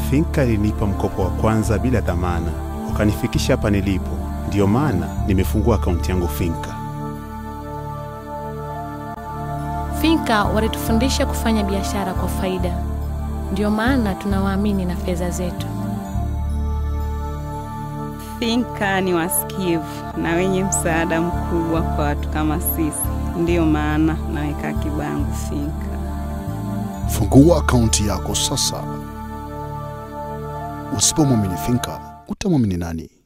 Finka ilinipa mkopo wa kwanza bila dhamana, wakanifikisha hapa nilipo. Ndiyo maana nimefungua akaunti yangu Finka. Finka walitufundisha kufanya biashara kwa faida, ndiyo maana tunawaamini na fedha zetu. Finka ni wasikivu na wenye msaada mkubwa kwa watu kama sisi, ndiyo maana naweka akiba yangu Finka. Fungua akaunti yako sasa. Usipomwamini Finka, utamwamini nani?